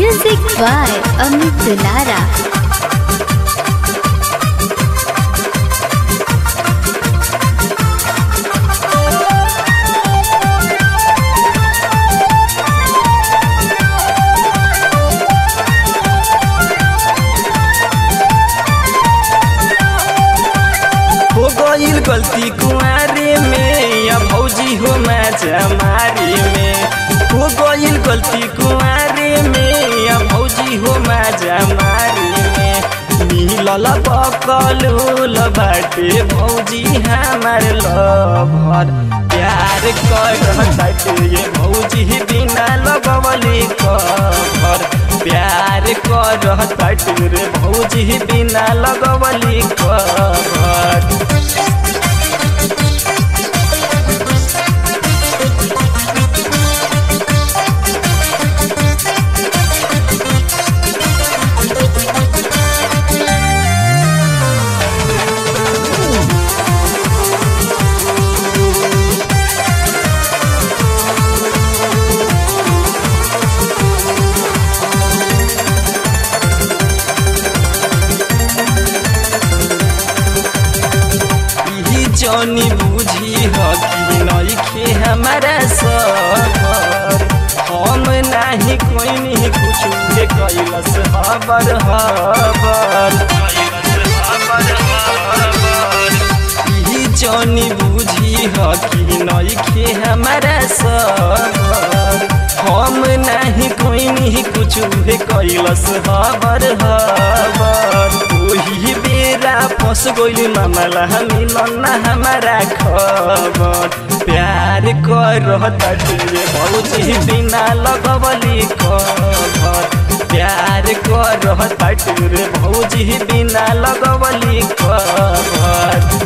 Music by Amit Dulara. हो गईल गलती कुआरे में या भौजी हो माचा मारे में हो गईल गलती कुआरे में या भौजी हो माचा मारे में मिलल बकलूल बाटे भौजी हमार लभर प्यार कर बाटे ये भौजी बिना लगवले कभर प्यार कर बाटे रे भौजी बिना लगवले कभर ई जनी बुझी ह कि नइखे हमारा सबर हम नाही कोइनी कुछ के कैलस हबर हबर ई जनी बुझी ह कि नइखे हमारा सबर हम नाही कोइनी कुछ के कैलस हबर हबर ओही बेरा फस गइल मामला मिलन ना हमारा खबर प्यार कर तटे भौजी बिना लगवली खबर प्यार कर तटे भौजी बिना लगवली खबर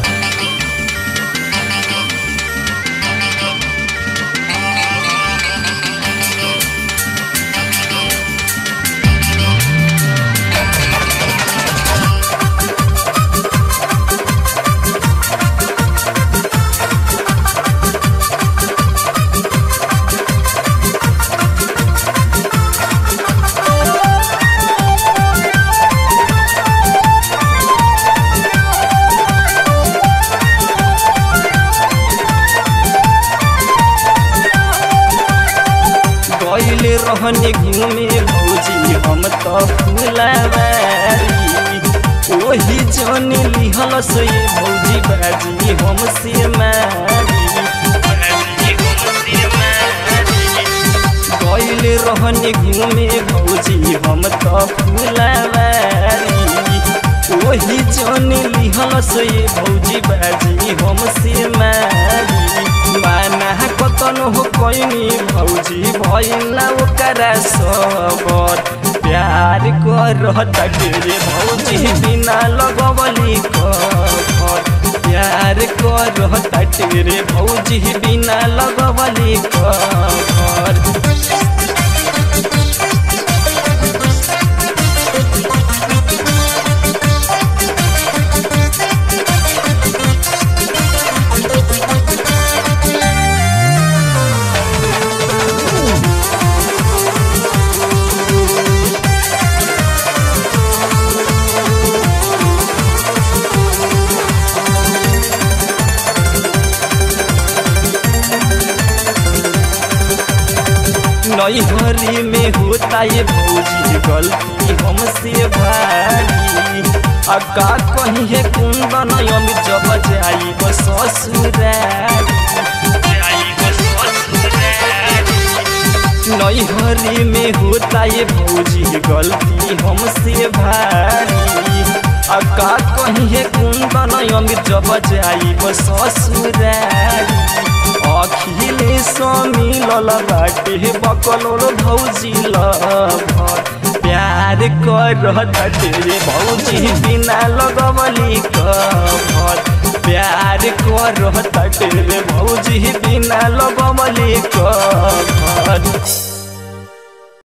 गइल रहने घूमे भौजी हम त फुलवारी ओही जन लिहल से भौजी बाजी हम से मारी गइल रहने घूमे भौजी हम त फुलवारी ओही जन लिहल से भौजी बाजी हम से मारी माना कतन हो कैनी भौजी भैला ओकरा सबर प्यार कर तटे भौजी बिना लगवली कफर प्यार कर तटे भौजी बिना लगवली कफर नैहरी में होता ये भौजी गलती हमसे भारी आ का कहीं है कुंदन अमित जब जाई बस ससुरारी नैहरी में होता ये भौजी गलती हमसे भारी आ का कहीं है कुंदन अमित जब जाई बस ससुरारी अखिले मिलल बाटे बकलोल भौजी लभर प्यार कर तटे भौजी बिना लगवली कभर प्यार कर तटे भौजी बिना लगवली कभर